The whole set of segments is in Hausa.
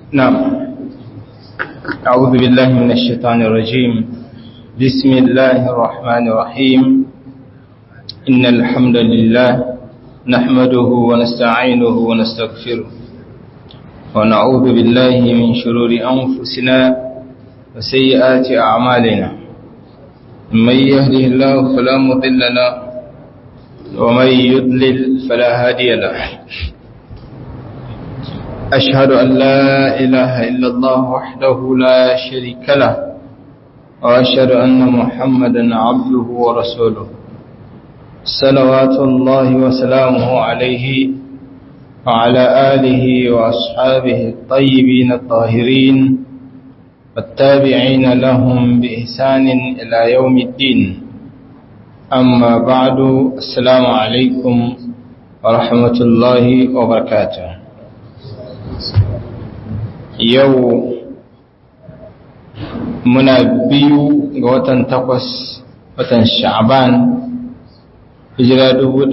نعم أعوذ بالله من الشيطان الرجيم بسم الله الرحمن الرحيم إن الحمد لله نحمده ونستعينه ونستغفره ونعوذ بالله من شرور أنفسنا وسيئات أعمالنا من يهده الله فلا مضل له ومن يضلل فلا هادي له أشهد أن لا إله إلا الله وحده لا شريك له وأشهد أن محمدا عبده ورسوله صلوات الله وسلامه عليه وعلى آله وأصحابه الطيبين الطاهرين والتابعين لهم بإحسان إلى يوم الدين أما بعد السلام عليكم ورحمة الله وبركاته yau muna biyu ga watan takwas watan sha'ban hijira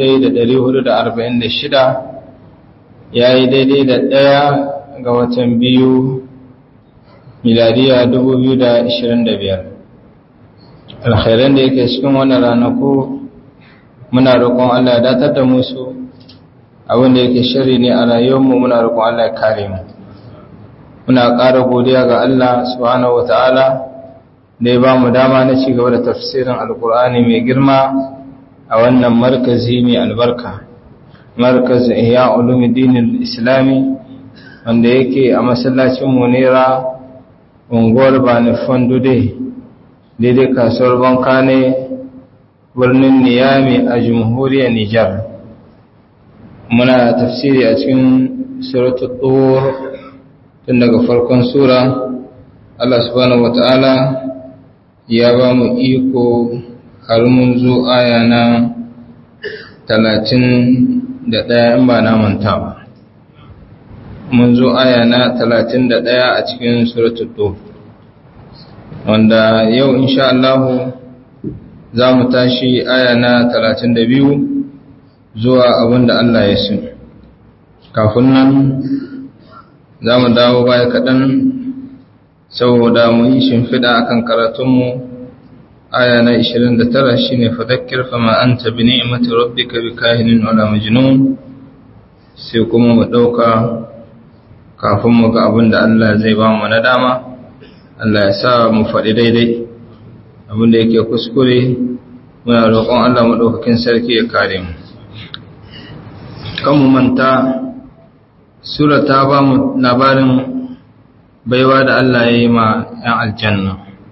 1446 ya yi daidai da ɗaya ga watan biyu miladiya 2025 alkhairan da yake cikin wannan ranaku muna roƙon Allah datar da musu abinda yake shari ne a rayuwarmu muna roƙon Allah ya kare mu muna ƙara godiya ga Allah subhanahu wata'ala da ya ba mu dama na ci gaba da tafsirin alkur'ani mai girma a wannan markazi mai albarka markaz ihya ulumuddin islami wanda yake a masallacin munira unguwar bani fondude daidai kasuwar banka ne birnin niyami a jamhuriyar nijar muna tafsiri a cikin suratul tur tun daga farkon sura Allah subhanahu wata'ala ya ba mu iko har mun zo aya na talatin da ɗaya in ba na manta ba mun zo aya na talatin da ɗaya a cikin suratul tur wanda yau insha Allah za mu tashi aya na talatin da biyu zuwa abinda Allah ya so kafin nan za mu dawo baya kaɗan saboda mu yi shimfiɗa a kan karatunmu aya na 29 shi ne fadakkir fama an tabi ni'imata rabbika bi kahinin wala majnun sai kuma mu ɗauka kafin mu ga abin da Allah zai ba mu na dama Allah ya sa mu faɗi daidai abin da yake kuskure muna roƙon Allah maɗaukakin sarki ya kare mu kan mu manta Sura ta ba mu labarin baiwa da Allah ya yi ma ‘yan aljanna,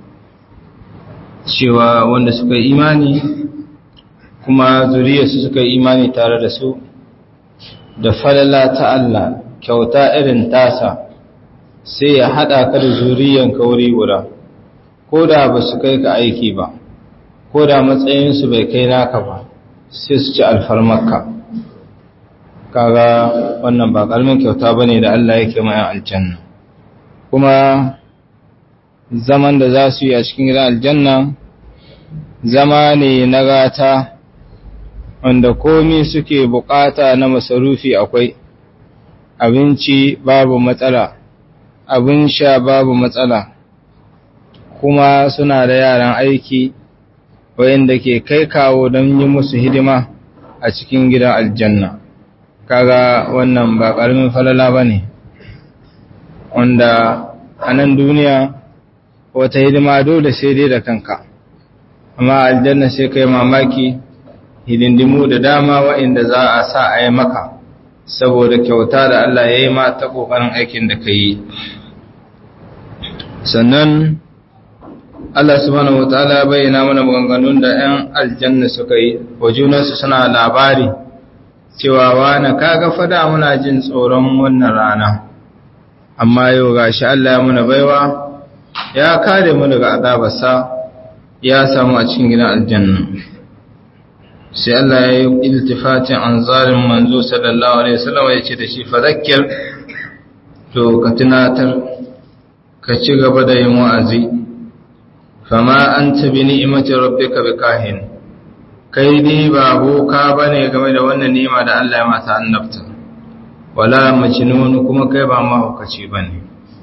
cewa wanda suka yi imani kuma zuriyarsu suka yi imani tare da su, da falala ta Allah kyauta irin tasa sai ya haɗa ka da zuriyan kauri guda, ko da ba su kai ka aiki ba, ko da matsayinsu bai kai naka ba, sai su ci alfarmarka. kaga wannan ba karamin kyauta bane da Allah yake mai aljanna kuma zaman da za su yi a cikin gidan aljanna zama ne na gata wanda komi suke bukata na masarufi akwai abinci babu matsala abin sha babu matsala kuma suna da yaran aiki wayanda ke kai kawo don yi musu hidima a cikin gidan aljanna kaga wannan ba ƙaramin falala ba ne wanda a nan duniya wata hidima dole sai dai da kanka amma aljanna sai kai mamaki hidindimu da dama waɗanda za a sa a yi maka saboda kyauta da Allah ya yi ma ta ƙoƙarin aikin da ka yi sannan Allah subhanahu wa ta'ala bayyana mana maganganun da 'yan aljanna suka yi wa junansu suna labari cewa wani kaga fada muna jin tsoron wannan rana amma yau gashi Allah ya muna baiwa ya kare mu daga azabarsa ya samu a cikin gidan aljanna sai Allah ya yi iltifatin an zalim manzo sallallahu alaihi wasallam ya ce da shi fadakkir to ka tunatar ka ci gaba da yin wa'azi fama anta bi ni'mati rabbika bikahin kai dai ba boka bane game da wannan ni'ima da Allah ya mata annabta wala majnun kuma kai ba mahaukaci bane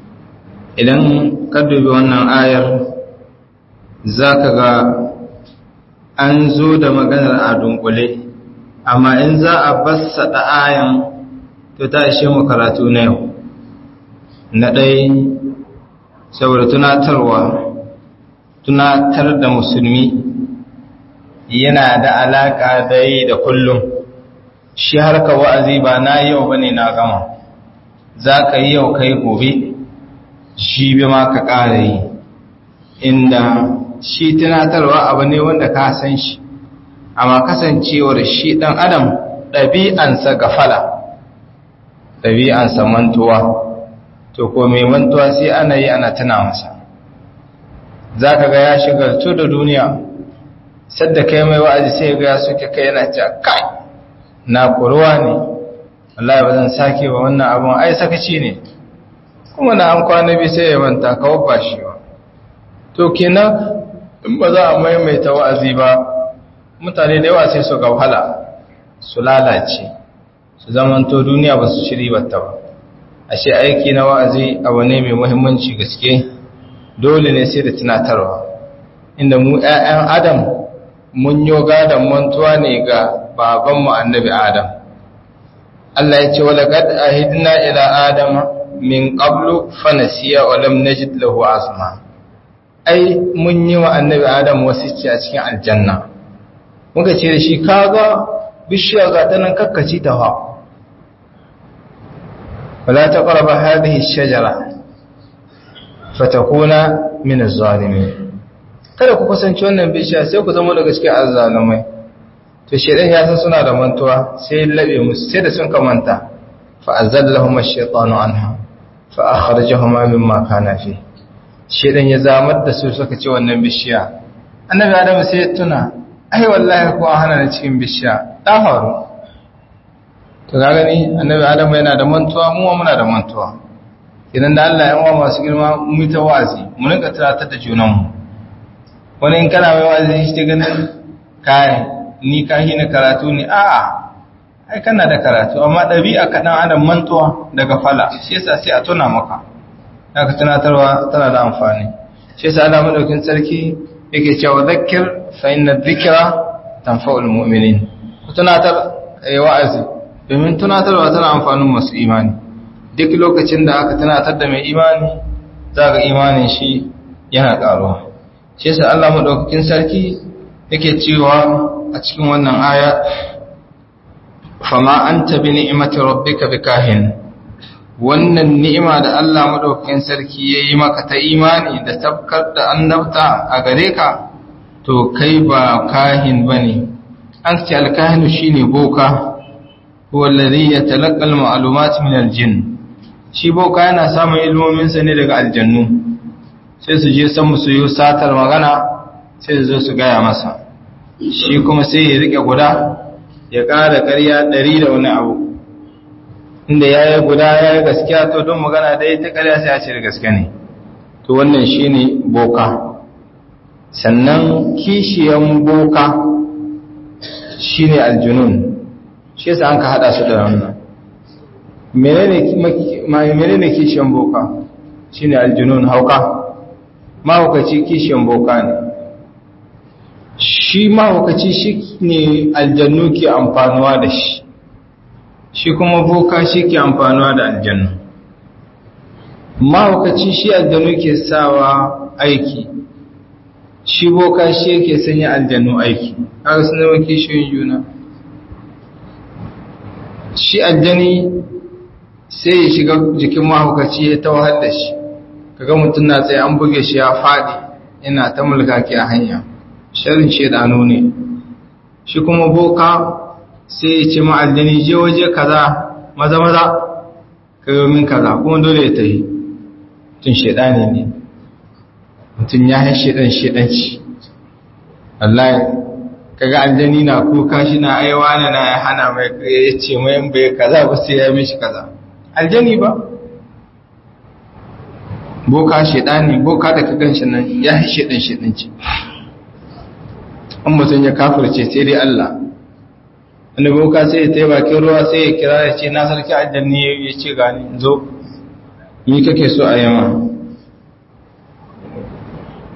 idan ka dubi wannan ayar za ka ga an zo da maganar a dunkule amma in za a bassada ayan to ta ishe mu karatu na yau na ɗai saboda tunatarwa tunatar da musulmi yana da alaƙa da yi da kullum shi harka wa'azi ba na yau ba ne na gama za ka yi yau kai gobe shi bi ma ka ƙara yi inda shi tunatarwa abu ne wanda ka san shi amma kasancewar shi ɗan adam ɗabi'ansa gafala ɗabi'ansa mantuwa to ko mai mantuwa sai ana yi ana tuna masa za ka ga ya shigartu da duniya sadda kai mai wa'azi sai ga ya suke kai yana ce kai na kuruwa ne wallahi ba zan sake ba wannan abun ai sakaci ne kuma na an kwana bi sai ya manta kawo ba shi ba to kenan in ba za a maimaita wa'azi ba mutane da yawa sai su ga wahala su lalace su zamanto duniya ba su shiri ba ta ba ashe aiki na wa'azi abu ne mai muhimmanci gaske dole ne sai da tunatarwa inda mu ‘ya'yan adam mun yi gadon mantuwa ne ga babanmu annabi adam Allah ya ce wala gad ahidna ila adam min qablu fanasiya wa lam najid lahu azma ai mun yi wa annabi adam wasicci a cikin aljanna muka ce da shi kaga bishiya ga ta nan kakkaci ta ha wala taqrabu hadhihi ash-shajara fatakuna min az-zalimin kada ku kusanci wannan bishiya sai ku zama daga cikin azzalumai to shedan ya san suna da mantuwa sai labe musu sai da sun kamanta fa azallahum ash-shaytanu anha fa akhrajahuma mimma kana fi shedan ya zamar da su suka ci wannan bishiya annabi adam sai ya tuna ai wallahi ko hana na cikin bishiya da faru to ga gani annabi adam yana da mantuwa mu muna da mantuwa idan da Allah ya wa masu girma mu ta wazi mu rinka tunatar da junanmu wani in kana mai wazi shi ta ganin kai ni ka hina karatu ne a'a ai kana da karatu amma ɗabi'a kaɗan adam mantuwa daga fala shi yasa sai a tuna maka haka tunatarwa tana da amfani shi yasa Allah madaukin sarki yake cewa zakkir fa inna dhikra tanfa'ul mu'minin ku tunatar ayi wa'azi domin tunatarwa tana amfanin masu imani duk lokacin da aka tunatar da mai imani za ga imanin shi yana ƙaruwa shi yasa Allah madaukakin sarki yake cewa a cikin wannan aya fama anta bi ni'mati rabbika bikahin wannan ni'ima da Allah madaukakin sarki yayi maka ta imani da tabkar da annabta a gare ka to kai ba kahin bane an ce alkahinu shine boka huwa alladhi yatalaqqa al-ma'lumat min al-jinn shi boka yana samun ilmominsa ne daga aljannu sai su je san su yi satar magana sai su zo su gaya masa shi kuma sai ya rike guda ya ƙara ƙarya ɗari da wani abu inda ya yi guda ya yi gaskiya to don magana da ta ƙarya sai a ce da gaske ne to wannan shi ne boka sannan kishiyan boka shi ne aljunun shi yasa an ka haɗa su da wannan menene kishiyan boka shi ne aljunun hauka mahaukaci kishiyan boka ne shi mahaukaci shi ne aljannu ke amfanuwa da shi shi kuma boka shi ke amfanuwa da aljannu mahaukaci shi aljannu ke sawa aiki shi boka shi ke sanya aljannu aiki haka suna zama kishiyoyin juna shi aljani sai ya shiga jikin mahaukaci ya tawahar da shi kaga mutum na tsaye an buge shi ya faɗi yana ta mulka ke a hanya sharin shedanu ne shi kuma boka sai ya ce ma'aljani je waje kaza maza maza ka yi min kaza kuma dole ya tafi mutum shedani ne mutum ya yi shedan shedanci wallahi kaga aljani na kuka shi na aiwa na na hana mai ya ce mai bai kaza ba sai ya mishi kaza aljani ba boka shedani boka da ka ganshi nan ya yi shedan shedanci an mutum ya kafirce sai dai Allah wani boka sai ya tai bakin ruwa sai ya kira ya ce na sarki aljanni ya ce gani zo ni kake so a yamma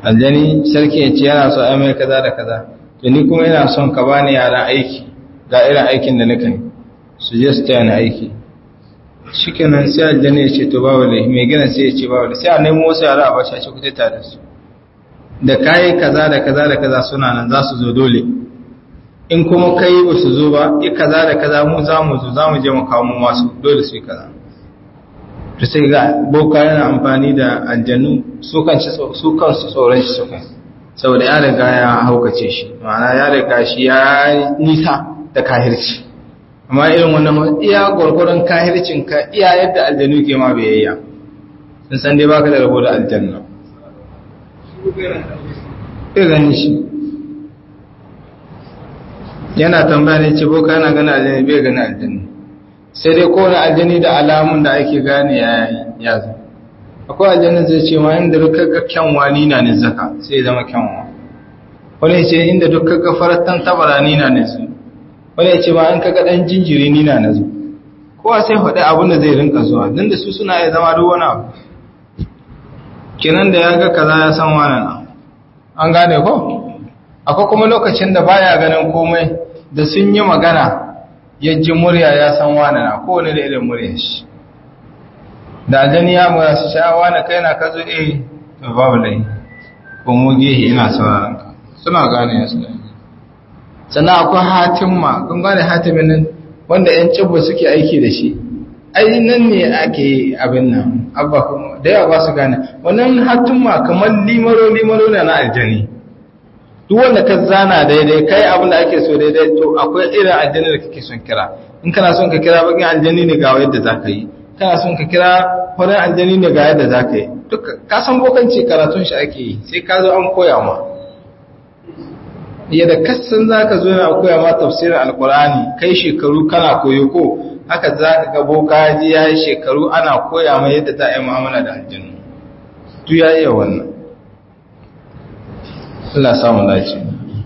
aljani sarki ya ce yana so a mai kaza da kaza to ni kuma ina son ka bani yara aiki ga irin aikin da nika yi su je su taya ni aiki shikenan sai aljani ya ce to ba wale mai gina sai ya ce ba wale sai a nemo wasu yara a bashi a ce ku ta da su da kayi kaza da kaza da kaza suna nan za su zo dole in kuma kai ba su zo ba i kaza da kaza mu za mu zo za mu je mu kawo mu masu dole su yi kaza to sai ga boka yana amfani da aljannu su kansu tsoron shi suka saboda ya riga ya haukace shi ma'ana ya riga shi ya nisa da kahirci amma irin wannan iya gwargwaron kahircin ka iya yadda aljannu ke ma biyayya sun san dai baka da rabo da aljanna ya gani shi yana tambaya ne ce boka yana gani aljanni bai gani aljanni sai dai kowane aljani da alamun da ake gane ya zo akwai aljani zai ce ma inda duk kaga kyanwa ni na ne zaka sai zama kyanwa wani ce inda duk kaga faratan tabara ni na ne su wani ya ce ma in kaga dan jinjiri ni na nazo kowa sai faɗi abin da zai rinka zuwa don da su suna iya zama duk wani abu kenan da ya ga kaza ya san wani na an gane ko akwai kuma lokacin da baya ganin komai da sun yi magana ya ji murya ya san wane na kowane da irin murya shi da aljani ya mura su sha wane kai na kazo eh to babu lai ko mu gehe ina sauraron ka suna gane ya suna sannan akwai hatimma kun gane hatimin nan wanda yan cibbo suke aiki da shi ai nan ne ake abin nan abba kuma da yawa ba su gane wannan hatimma kamar limaro limaro na na aljani duk wanda ka zana daidai kai abin da ake so daidai to akwai irin aljanni da kake son kira in kana son ka kira bakin aljanni ne ga yadda za ka yi kana son ka kira farin aljanni ne ga yadda za ka yi duk ka san bokanci karatun shi ake yi sai ka zo an koya ma yadda kasan za ka zo na koya ma tafsirin alkur'ani kai shekaru kana koyo ko haka za ka ga boka ji ya yi shekaru ana koya ma yadda za a yi mu'amala da aljannu duk ya iya wannan Allah samu dace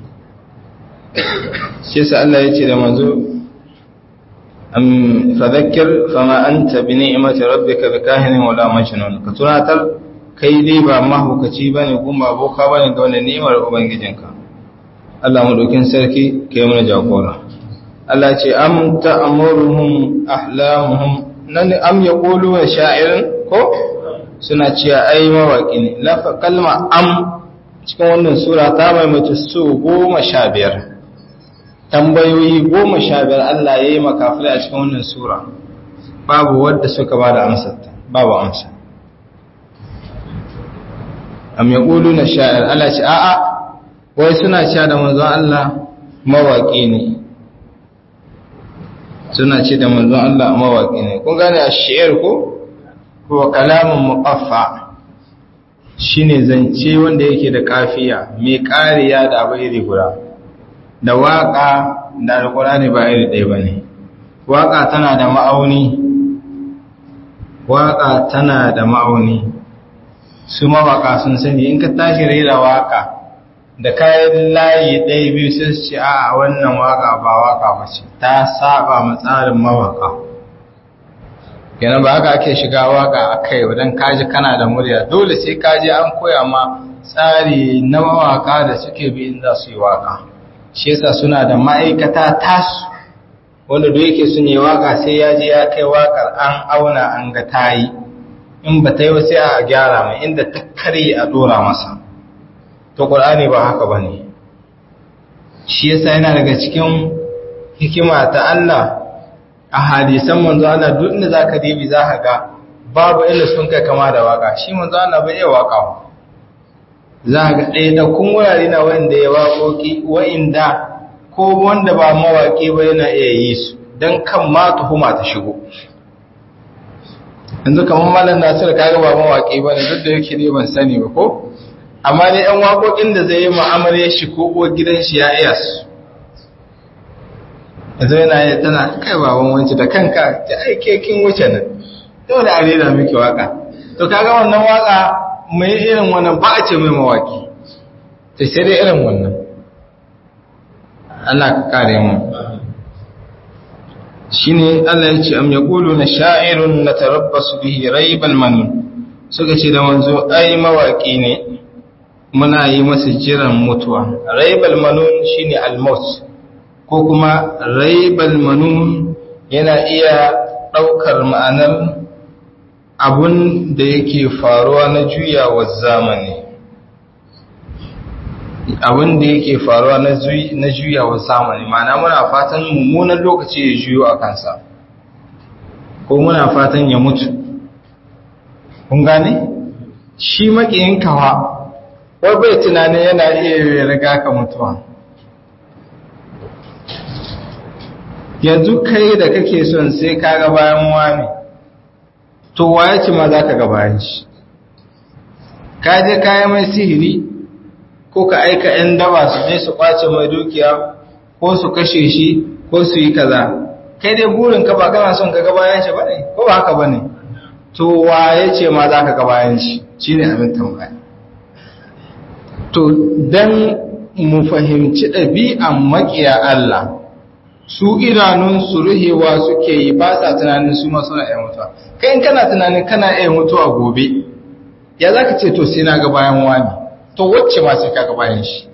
shi yasa Allah ya ce da manzo am fadhakkir fama anta bi ni'mati rabbika bikahinin wala majnun ka tunatar kai dai ba mahukaci bane kuma boka bane ga wannan ni'imar ubangijinka Allah mu dokin sarki kai mana jagora Allah ce am ta'muruhum ahlamuhum nan am yaqulu sha'irin ko suna cewa ai mawaki ne lafa kalma am cikin wannan sura ta maimaita su goma sha biyar tambayoyi goma sha biyar Allah ya yi makafilai a cikin wannan sura babu wadda suka ba da amsarta babu amsa am ya ƙulu na sha'ir Allah ce a'a wai suna sha da manzon Allah mawaƙi ne suna ce da manzon Allah mawaƙi ne kun gane a shi'ir ko ko kalamun muqaffa shine zance wanda yake da kafiya mai kariya da abu iri guda da waka da alkurani ba iri ɗaya bane waka tana da ma'auni waka tana da ma'auni su mawaka sun sani in ka tashi raira waka da kayan layi ɗaya biyu sai su ce a wannan waka ba waka ba ce ta saba matsarin mawaka kenan ba haka ake shiga waka a kai wadan kaji kana da murya dole sai kaji an koya ma tsari na mawaka da suke bi in za su yi waka shi yasa suna da ma'aikata tasu wanda da yake sun yi waka sai ya je ya kai wakar an auna an ga tayi in ba ta yi sai a gyara mai inda ta karye a dora masa to qur'ani ba haka bane shi yasa yana daga cikin hikima ta Allah a hadisan manzo Allah duk inda zaka dibi zaka ga babu inda sun kai kama da waka shi manzo Allah bai iya waka ba zaka ga ɗaya da kun wurare na wanda ya waƙoƙi wa'inda ko wanda ba mawaƙi ba yana iya yi su dan kan ma tuhuma ta shigo yanzu kamar malam Nasir kaga ba mawaƙi ba ne duk da yake ne ban sani ba ko amma dai ɗan waƙoƙin da zai yi mu'amalar shi ko uwar gidan shi ya iya su yanzu yana yi tana kai baban wanci da kanka ta aike kin wuce nan dole a rera miki waka to kaga wannan waka mai irin wannan ba a ce mai mawaki ta sai dai irin wannan Allah ka kare mu shine Allah ya ce am yaqulu na sha'irun natarabbasu bihi raibal manun suka ce da manzo ai mawaki ne muna yi masa jiran mutuwa raibal manun shine almaut ko kuma raibal manun yana iya ɗaukar ma'anar abun da yake faruwa na juyawa zamani abun da yake faruwa na juyawa zamani ma'ana muna fatan mummunan lokaci ya juyo a kansa ko muna fatan ya mutu kun gane shi makiyin kawa wai bai tunanin yana iya riga ka mutuwa yanzu kai da kake son sai ka ga bayan wani to waye ce ma za ka ga bayan shi ka je kaya mai sihiri ko ka aika 'yan daba su je su kwace mai dukiya ko su kashe shi ko su yi kaza kai dai burin ka ba kana son ka ga bayan shi bane ko ba haka bane to waye ce ma za ka ga bayan shi shine abin tambaya to dan mu fahimci ɗabi'an maƙiya Allah su idanun su ruhewa suke yi ba sa tunanin su ma suna iya mutuwa kai in kana tunanin kana iya mutuwa gobe ya za ka ce to sai na ga bayan wani to wacce ma sai ka ga bayan shi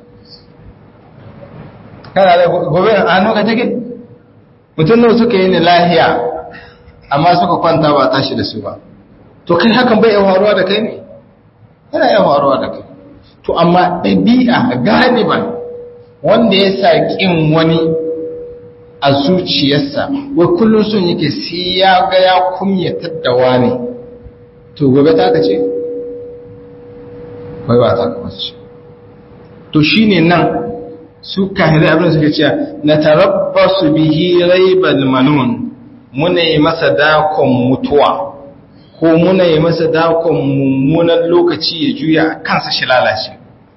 kana da gobe a hannu ka take mutum nan suka yi ni lahiya amma suka kwanta ba tashi da su ba to kai hakan bai iya faruwa da kai ne yana iya faruwa da kai to amma ɗabi'a galiban wanda ya sa ƙin wani a zuciyarsa wai kullum sun yake sai ya ga ya kumyatar da wani to gobe ta ka ce? bai ba ta ka ce to shi ne nan su kahirai abin suka ce na tarabba su bihi raibal manun muna yi masa dakon mutuwa ko muna yi masa dakon mummunan lokaci ya juya a kansa shi lalace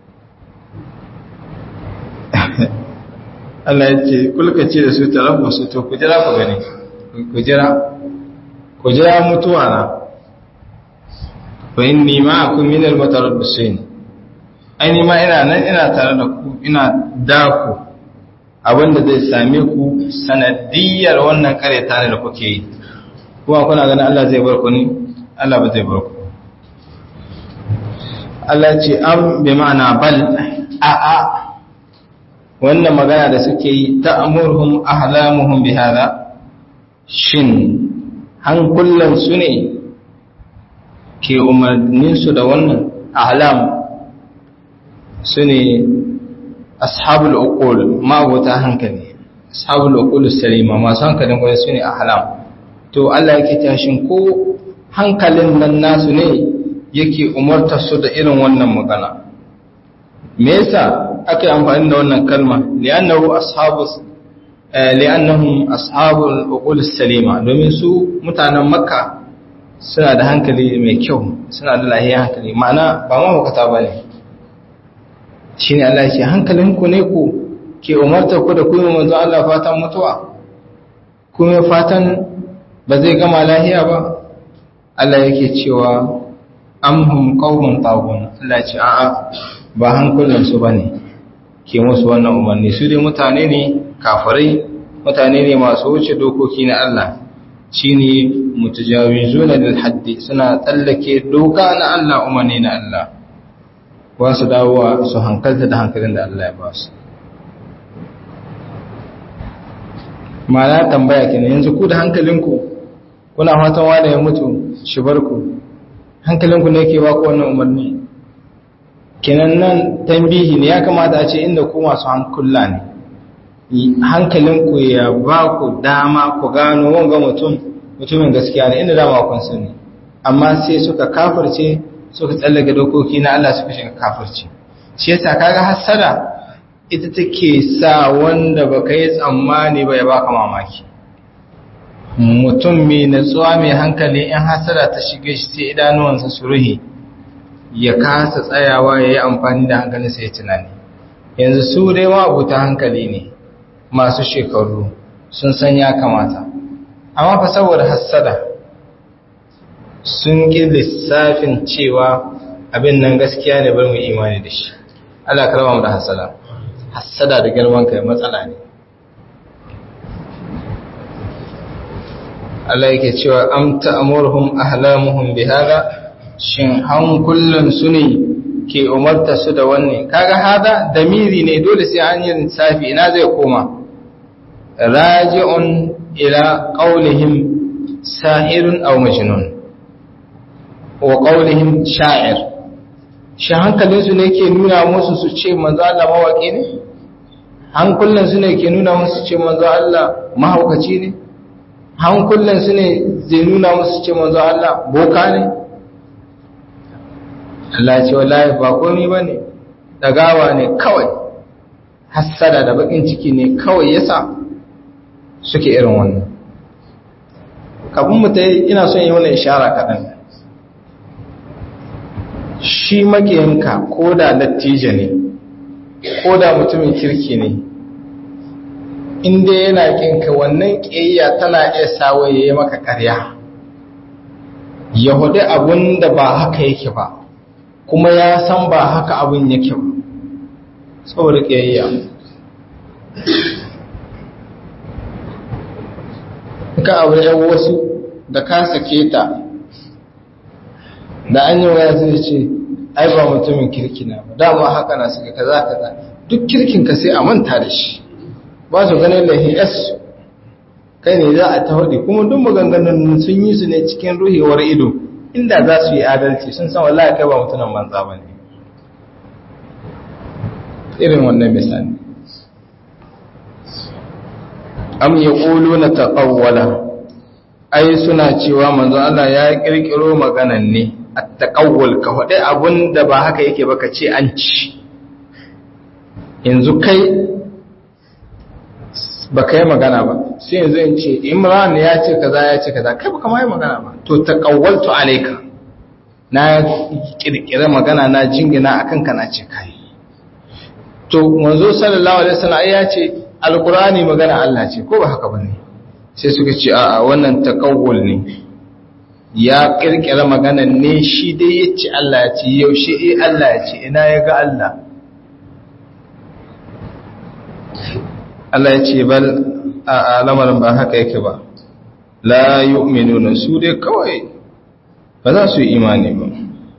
Allah ya ce kulkace da su tarabba su to ku jira ku gani ku jira ku jira mutuwa na fa inni ma'akum min al-mutarabbisin ai ma ina nan ina tare da ku ina dako abinda zai same ku sanadiyar wannan kareta ne da kuke yi kuma kuna ganin Allah zai bar ku ne Allah ba zai bar ku Allah ce am bi ma'ana bal a a wannan magana da suke yi ta'murhum ahlamuhum bi hada shin hankulan su ne ke umarnin su da wannan ahlam su ne ashabul uqul ma'abuta hankali ashabul uqul salima masu hankalin kwaye su ne ahlam to Allah yake tashin ko hankalin nan nasu ne yake umartar su da irin wannan magana me yasa aka yi amfani da wannan kalma li'annahu ashabus li'annahum ashabul uqul salima domin su mutanen makka suna da hankali mai kyau suna da lahiyar hankali ma'ana ba ma hukata bane shine Allah ya ce hankalinku ne ku ke umartar ku da ku yi manzo Allah fatan mutuwa kuma fatan ba zai gama lahiya ba Allah yake cewa amhum qaumun tagun Allah ce a'a ba hankulan su bane ke musu wannan umarni su dai mutane ne kafirai mutane ne masu wuce dokoki na Allah shine mutajawizuna lil haddi suna tsallake doka na Allah umarni na Allah ba su dawowa su hankalta da hankalin da Allah ya ba su ma'ana tambaya kenan yanzu ku da hankalinku kuna fatan wanda ya mutu shi barku hankalinku ne ke ba ku wannan umarni kenan nan tambihi ne ya kamata a ce inda ku masu hankula ne hankalinku ya ba ku dama ku gano wanga mutum mutumin gaskiya ne inda dama kun sani amma sai suka kafirce suka tsallake dokoki na Allah suka shiga kafirci shi yasa kaga hasada ita take sa wanda baka yi tsammani ba ya baka mamaki mutum mai natsuwa mai hankali in hasada ta shige shi sai idanuwansa su ruhe ya kasa tsayawa ya yi amfani da hankalinsa ya tunani yanzu su dai ma abuta hankali ne masu shekaru sun san ya kamata amma fa saboda hasada sun ƙi lissafin cewa abin nan gaskiya ne bar mu imani da shi Allah karama mu da hasada hasada da girman kai matsala ne Allah yake cewa am ta'muruhum ahlamuhum bihada shin han kullun su ne ke umarta su da wannan kaga hada damiri ne dole sai an yi lissafi ina zai koma raji'un ila qaulihim sahirun aw majnun wa qaulihim sha'ir shi hankalin su ne ke nuna musu su ce manzo Allah mawaki ne hankulan su ne ke nuna musu ce manzo Allah mahaukaci ne hankulan su ne zai nuna musu ce manzo Allah boka ne Allah ce wallahi ba komai bane dagawa ne kawai hassada da bakin ciki ne kawai yasa suke irin wannan kafin mu tayi ina son yi wannan ishara kaɗan shi makiyanka ko da lattija ne ko da mutumin kirki ne inda yana kinka wannan ƙiyayya tana iya sawa ya yi maka ƙarya ya hudu abin da ba haka yake ba kuma ya san ba haka abin yake ba saboda ƙiyayya ka abu yan wasu da ka sake ta da an yi waya zai ce ai ba mutumin kirki na ba dama haka na suka kaza kaza duk kirkin ka sai a manta da shi ba su ganin lahin s kai ne za a ta hudu kuma duk maganganun sun yi su ne cikin ruhewar ido inda za su yi adalci sun san wallahi kai ba mutumin banza ba ne irin wannan misali am yaquluna taqawwala ai suna cewa manzo Allah ya kirkiro maganan ne at-taqawwul ka hade abun da ba haka yake ba ka ce an ci yanzu kai ba kai magana ba sai yanzu in ce Imran ya ce kaza ya ce kaza kai ba kama yi magana ba to taqawwaltu alayka na kirkira magana na jingina akan ka na ce kai to manzo sallallahu alaihi wasallam ya ce alqur'ani magana Allah ce ko ba haka bane sai suka ce a wannan takawul ne ya kirkira magana ne shi dai ya ce Allah ya ce yaushe eh Allah ya ce ina ya ga Allah Allah ya ce bal a lamarin ba haka yake ba la yu'minuna su dai kawai ba za su yi imani ba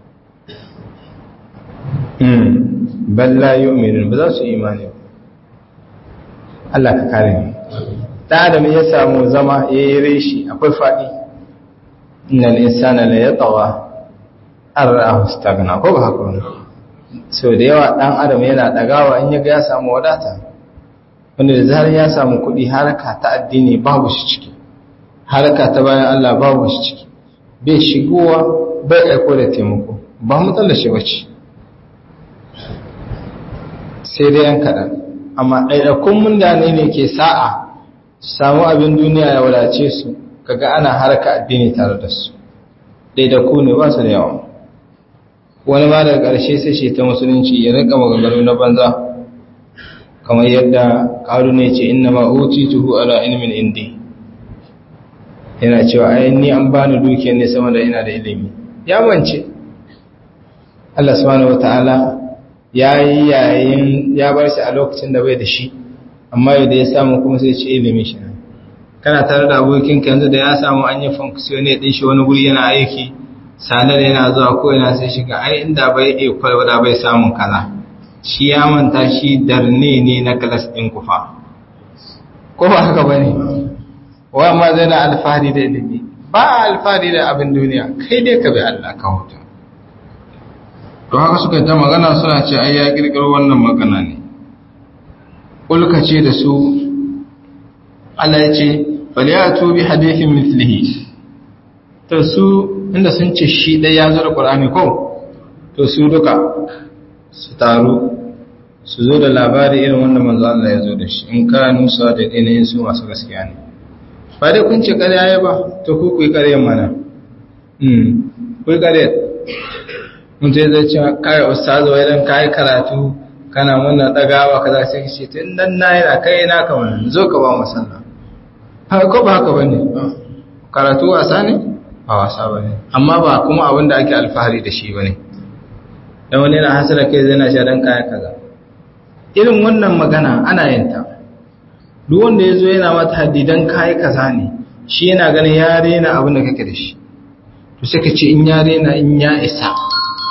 bal la yu'minun ba za su yi imani ba Allah ka kare ni dan adam ya samu zama ya yi reshi akwai faɗi innal insana la yatawa arrahu stagna ko ba haka ne so da yawa dan adam yana dagawa in yaga ya samu wadata wanda da zarar ya samu kuɗi haraka ta addini babu shi ciki haraka ta bayan Allah babu shi ciki bai shigowa bai aiko da taimako ba matsalar shi bace sai dai yan kaɗan amma ɗaiɗakun mundane ne ke sa'a samu abin duniya ya wadace su kaga ana harka addini tare da su ɗaiɗaku ne ba su da yawa wani ma daga ƙarshe sai shi ta musulunci ya rika maganganu na banza kamar yadda ƙaru ne ce inna ma uti tuhu ala ilmin indi yana cewa ai ni an bani dukiyar ne sama da ina da ilimi ya mance Allah subhanahu wataala ya yi yayin ya bar shi a lokacin da bai da shi amma yau da ya samu kuma sai ce ilimi shi kana tare da abokinka yanzu da ya samu an yi funksiyone ɗin shi wani guri yana aiki sanar yana zuwa ko yana sai shiga ai inda bai iya kwalwada bai samun kaza shi ya manta shi darne ne na kalas ɗin kufa ko ba haka ba ne wa ma zai na alfahari da ilimi ba alfahari da abin duniya kai dai ka bi Allah ka huta to haka suka ta magana suna ce ai ya kirkiro wannan magana ne ulka ce da su Allah ya ce faliyatu bi hadithin mithlihi to su inda sun ce shi dai ya zo da Qur'ani ko to su duka su taru su zo da labari irin wanda manzo Allah ya zo da shi in ka nusa da dinin su masu gaskiya ne ba dai kun ce ƙarya ya ba to ku ku yi ƙaryan mana hmm ku yi ƙarya mun ce zai ce kai ustazu wai dan kai karatu kana muna dagawa kaza sai ka ce tun dan na yana kai na ka wannan zo ka ba mu sallah haka ko ba haka bane karatu wasa ne ba wasa bane amma ba kuma abin da ake alfahari da shi bane dan wani yana hasara kai zai na sha dan kaya kaza irin wannan magana ana yin ta duk wanda yazo yana mata haddidan kai kaza ne shi yana ganin ya rena abin da kake da shi to sai ka ce in ya rena in ya isa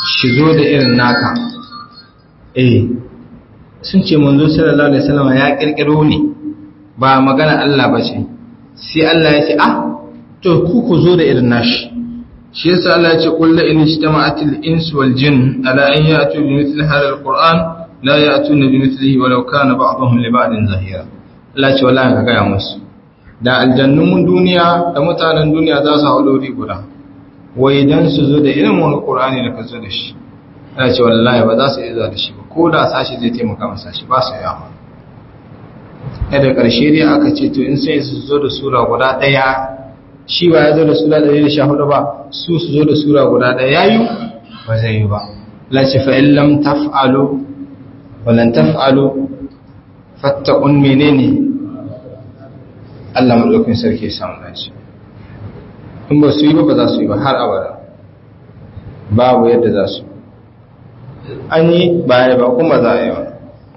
shi zo da irin naka eh sun ce manzo sallallahu alaihi wasallam ya kirkiro ne ba magana Allah ba ce sai Allah ya ce ah to ku ku zo da irin nashi shi yasa Allah ya ce qul la in ijtama'atil insu wal jin ala an ya'tu bi mithli hadha alquran la ya'tuna bi mithlihi walau kana ba'dhum li ba'din zahira Allah ya ce wallahi ka ga musu da aljannun duniya da mutanen duniya za su haɗu guda wai dan su zo da irin wani qur'ani da ka zo da shi Allah ya ce wallahi ba za su iya da shi ba ko da sashi zai taimaka masa shi ba su yawa da ƙarshe dai aka ce to in sai su zo da sura guda ɗaya shi ba ya zo da sura ɗari da sha hudu ba su su zo da sura guda ɗaya ya yi ba zai yi ba lace fa'in lam taf'alo walan taf'alo fattakun menene Allah maɗaukin sarki samun lace in ba su yi ba ba za su yi ba har abada babu yadda za su an yi baya ba kuma za a yi ba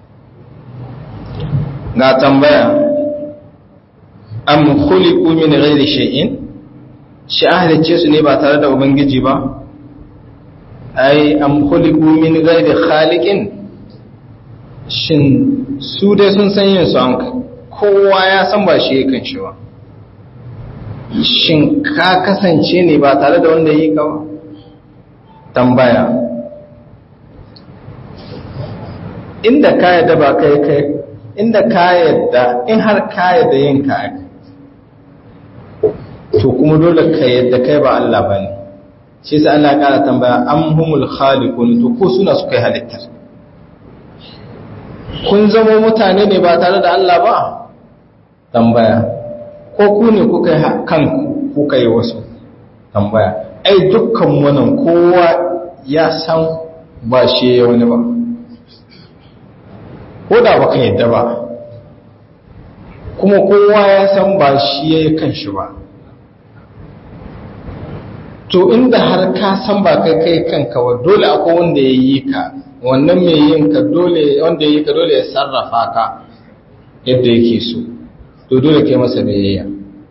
ga tambaya am khuliqu min ghairi shay'in shi ahlice su ne ba tare da ubangiji ba ai am khuliqu min ghairi khaliqin shin su dai sun san yin su an kowa ya san ba shi yakan shi ba shin ka kasance ne ba tare da wanda yi ka ba tambaya inda ka yadda ba kai kai inda ka yadda in har ka yadda yin ka to kuma dole ka yadda kai ba Allah ba ne shi sai Allah ya kara tambaya am humul khaliqun to ko suna su kai halittar kun zama mutane ne ba tare da Allah ba tambaya ko ku ne kuka yi kanku kuka yi wasu tambaya ai dukkan wannan kowa ya san ba shi ya wani ba ko da baka yadda ba kuma kowa ya san ba shi ya yi kanshi ba to inda har ka san ba kai kai kanka ba dole akwai wanda ya yi ka wannan mai yin ka dole wanda ya yi ka dole ya sarrafa ka yadda yake so to dole kai masa biyayya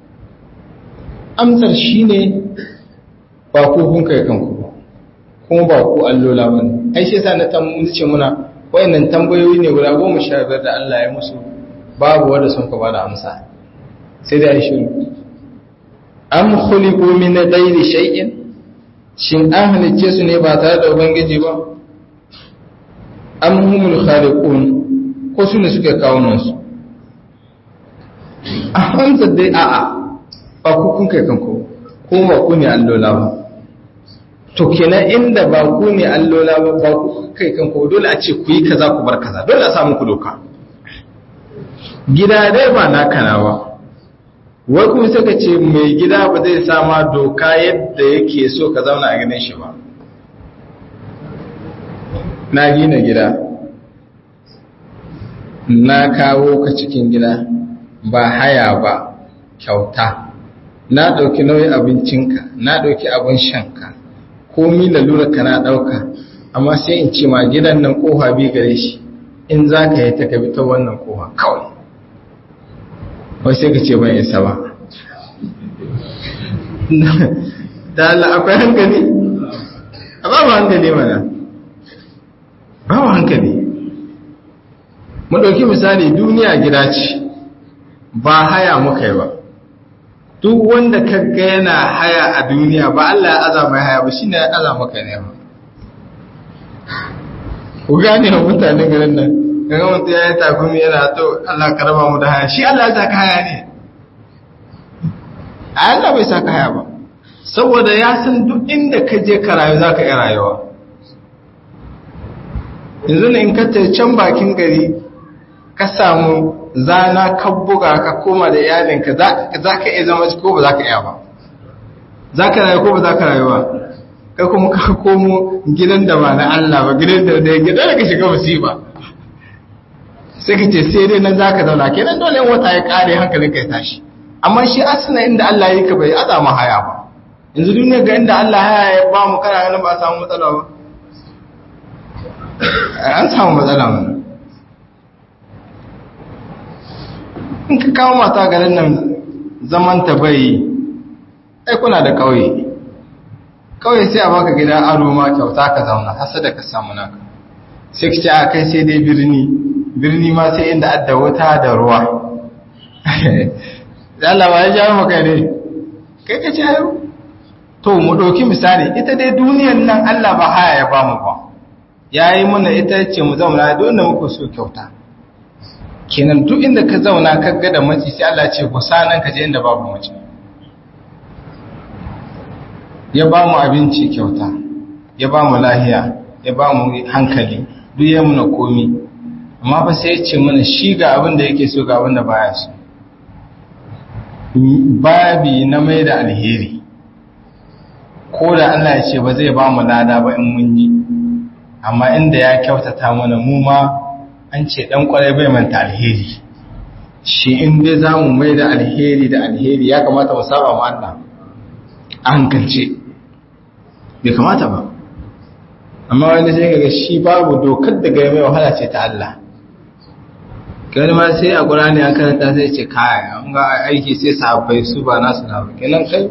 amsar shine ba ku kun kai kanku ba kuma ba ku allola bane ai shi yasa na ce muna wayannan tambayoyi ne guda goma sha biyar da Allah ya musu babu wanda sun ka bada amsa sai da shiru am khuliqu min ghairi shay'in shin an halicce su ne ba tare da ubangiji ba am humul khaliqun ko su ne suke kawo nan su a hamsa dai a'a ba ku kun kai kanku ko ba ku ne allola ba to kenan inda ba ku ne allola ba ba ku kai kanku dole a ce ku yi kaza ku bar kaza dole a samu ku doka gida dai ba naka na ba wai kuma suka ce mai gida ba zai sama doka yadda yake so ka zauna a gidan shi ba na gina gida na kawo ka cikin gida ba haya ba kyauta na ɗauki nauyin abincinka na ɗauki abin shanka komi lalura ka na ɗauka amma sai in ce ma gidan nan ƙofa bi gare shi in za ka yi ta gabi ta wannan ƙofa kawai wai sai ka ce ban isa ba da Allah akwai hankali a babu hankali mana babu hankali mu ɗauki misali duniya gida ce ba haya muka yi ba duk wanda kaga yana haya a duniya ba Allah ya aza mai haya ba shi ne ya aza maka ne ba ku gane wa mutanen garin nan kaga mutu ya yi takumi yana to Allah ka raba mu da haya shi Allah ya saka haya ne a Allah bai saka haya ba saboda ya san duk inda ka je ka rayu za ka iya rayuwa yanzu ne in ka can bakin gari ka samu zana ka buga ka koma da iyalinka za ka iya zama ko ba za ka iya ba za ka rayu ko ba za ka rayu ba kai kuma ka komo gidan da ba na Allah ba gidan da da gidan da ka shiga musiba sai ka ce sai dai nan za ka zauna kenan dole in wata ya kare hankalin ka ya tashi amma shi asina inda Allah ya yi ka bai azama haya ba yanzu duniya ga inda Allah haya ya ba mu kana ganin ba a samu matsala ba an samu matsala mana in ka kawo mata garin nan zaman ta bai ai kuna da kauye kawai sai a baka gidan aro ma kyauta ka zauna hasa da ka samu naka sai ka ce a kai sai dai birni birni ma sai inda adda wuta da ruwa Allah ba ya jawo maka ne kai ka jayo to mu ɗauki misali ita dai duniyan nan Allah ba haya ya bamu ba ya yi muna ita ce mu zauna da wanda muka so kyauta kenan duk inda ka zauna ka ga da maci sai Allah ce ku sanan ka je inda babu mace ya ba mu abinci kyauta ya ba mu lahiya ya ba mu hankali duk ya muna komi amma ba sai ya ce mana shi ga abin da yake so ga abin da baya so babi na mai da alheri ko da Allah ya ce ba zai ba mu lada ba in mun yi amma inda ya kyautata mana mu ma an ce dan kwarai bai manta alheri shi in dai za mu mai da alheri da alheri ya kamata mu saba mu Allah a hankalce bai kamata ba amma wani sai kaga shi babu dokar da gaya mai wahala ce ta Allah kai ma sai a Qur'ani an karanta sai ce kai an ga aiki sai sahabbai su ba nasu na kenan kai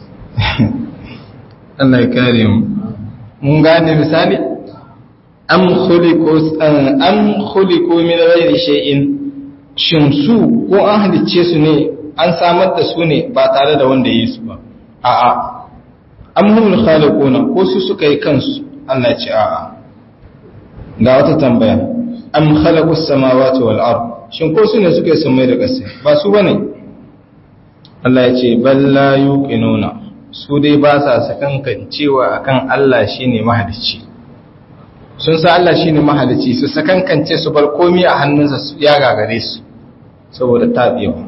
Allah ya kare mu mun gane misali am khuliqu am khuliqu min ghairi shay'in shin su ko an halicce su ne an samar da su ne ba tare da wanda yi su ba a'a am humul khaliquna ko su suka yi kansu Allah ce a'a ga wata tambaya am khalaqus samawati wal ard shin ko su ne suka yi samai da ƙasa ba su bane Allah ya ce bal la yuqinuna su dai ba sa sakankan cewa akan Allah shine mahalicci sun sa Allah shine mahalicci su sakankance su bar komai a hannunsa ya gagare su saboda tabewa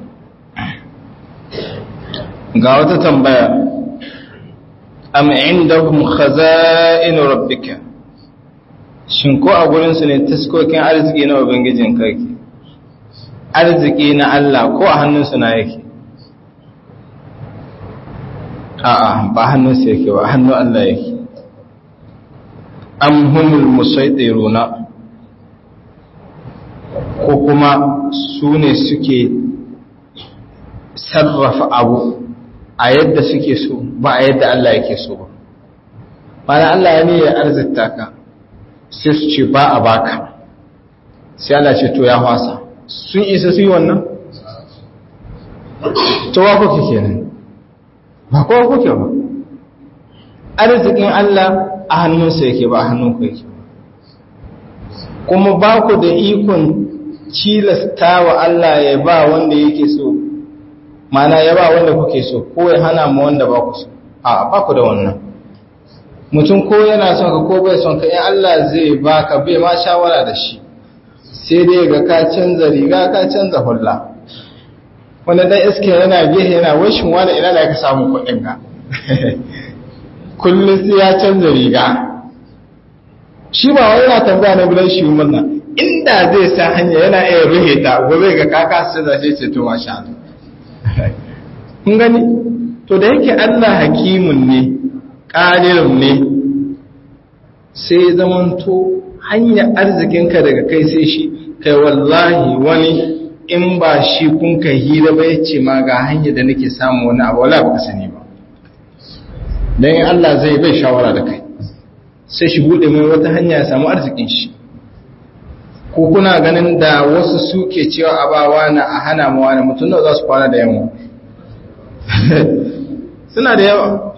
ga wata tambaya am indahum khaza'in rabbika shin ko a gurin su ne taskokin arziki na ubangijin kake arziki na Allah ko a hannun su na yake a'a ba hannun su yake ba hannun Allah yake am humul musaytiruna ko kuma su ne suke sarrafa abu a yadda suke so ba a yadda Allah yake so ba mana Allah ya ne ya arzita ka sai su ce ba a baka sai Allah ce to ya fasa sun isa su yi wannan to wa kuke kenan ba kowa kuke ba arzikin Allah a hannunsa yake ba a hannunku yake kuma ba ku da ikon cilasta wa Allah ya ba wanda yake so mana ya ba wanda kuke so ko ya hana mu wanda ba ku so a ba ku da wannan mutum ko yana son ka ko bai son ka in Allah zai baka bai ma shawara da shi sai dai ga ka canza riga ka canza hulla wanda dan iske yana gehe yana washin wani ina da ka samu kuɗin ka kullum sai ya canza riga shi ba wai yana tambaya na bilan shi murna inda zai sa hanya yana iya ruhe ta gobe ga kaka sai zace ce to masha Allah kun gani to da yake Allah hakimun ne ƙadirin ne sai zamanto hanyar arzikinka daga kai sai shi kai wallahi wani in ba shi kun ka hira ba yace ma ga hanyar da nake samu wani abu wala ba ka sani ba dan in Allah zai bai shawara da kai sai shi bude mai wata hanya ya samu arzikin shi ko kuna ganin da wasu suke cewa abawa na a hana mu wani mutum da za su kwana da yamma suna da yawa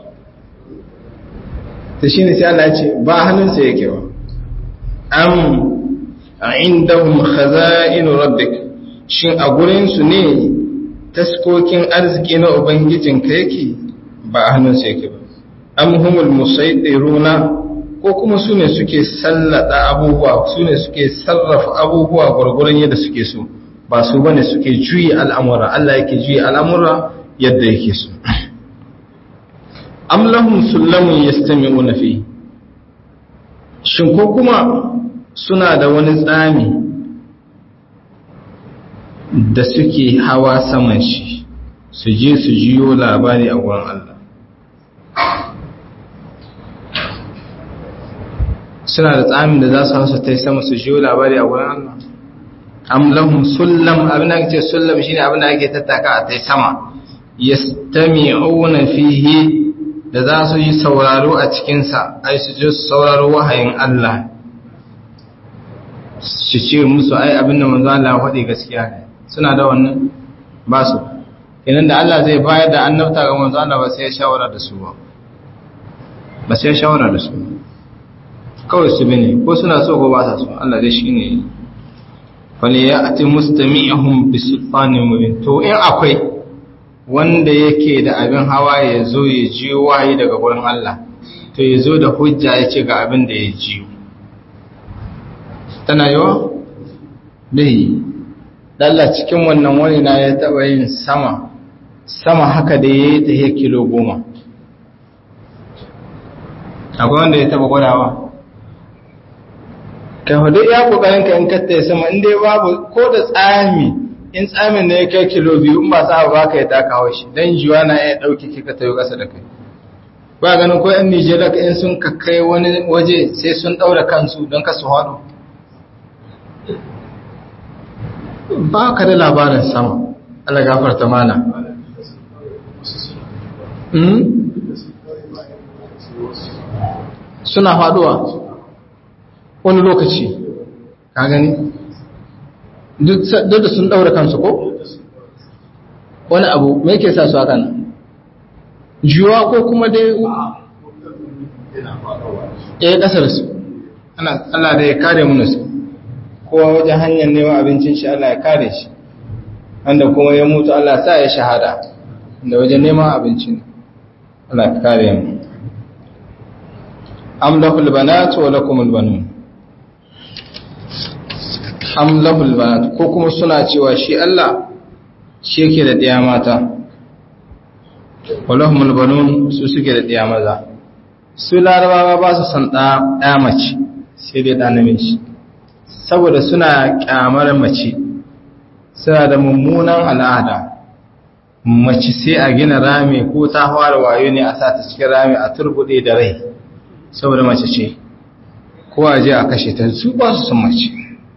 ta shi ne sai Allah ce ba hannunsa yake ba am a indahum khaza'inu rabbik shin a gurinsu ne taskokin arziki na ubangijinka yake ba a hannunsa yake ba am humul musaytiruna ko kuma su ne suke sallada abubuwa su ne suke sarrafa abubuwa gwargwaron yadda suke so ba su bane suke juyi al'amura Allah yake juyi al'amura yadda yake so am lahum sullamun yastami'una fi shin ko kuma suna da wani tsami da suke hawa saman shi su je su jiyo labari a wurin Allah suna da tsamin da za su hausa ta yi sama su jiyo labari a wurin Allah am lahum sullam abin da ake sullam shine abin da ake tattaka a ta sama yastami'una fihi da za su yi sauraro a cikinsa ai su ji sauraro wahayin Allah su ce musu ai abin da manzo Allah faɗi gaskiya ne suna da wannan ba su kenan da Allah zai bayar da annabta ga manzo Allah ba sai ya shawara da su ba ba sai ya shawara da su kawai su bane ko suna so ko ba sa so Allah dai shine falyati mustami'uhum bisultanin mubin to in akwai wanda yake da abin hawa ya zo ya jiyo wahayi daga gurin Allah to ya zo da hujja ya ce ga abin da ya jiyo tana yawa? dai Allah cikin wannan wani na ya taɓa yin sama sama haka da ya yi ta yi kilo goma akwai wanda ya taɓa gwadawa ka hudu ya ƙoƙarin ka in katta ya sama inda babu ko da tsami in tsamin ne ya kai kilo biyu in ba sa ba ka ya taka haushi don jiwa na iya ɗauke kika tayo ƙasa da kai ba ganin ko yan nigeria ka in sun kai wani waje sai sun ɗaura kansu don kasu haɗu ba ka da labarin sama Allah gafarta mana suna faduwa wani lokaci ka gani duk da sun daura kansu ko wani abu mai ke sa su haka nan juwa ko kuma dai ya kasar su Allah da ya kare mu su kowa wajen hanyar neman abincin shi Allah ya kare shi wanda kuma ya mutu Allah sa ya shahada da wajen neman abincin Allah ya kare mu am lahul banat wa lakumul banun am lahul banat ko kuma suna cewa shi Allah shi yake da ɗaya mata wa lahumul banun su suke da ɗaya maza su larabawa ba su san ɗaya mace sai dai ɗa namiji saboda suna kyamar mace suna da mummunan al'ada mace sai a gina rami ko ta fara wayo ne a sata cikin rami a turbude da rai saboda mace ce ko a je a kashe ta su ba su sun mace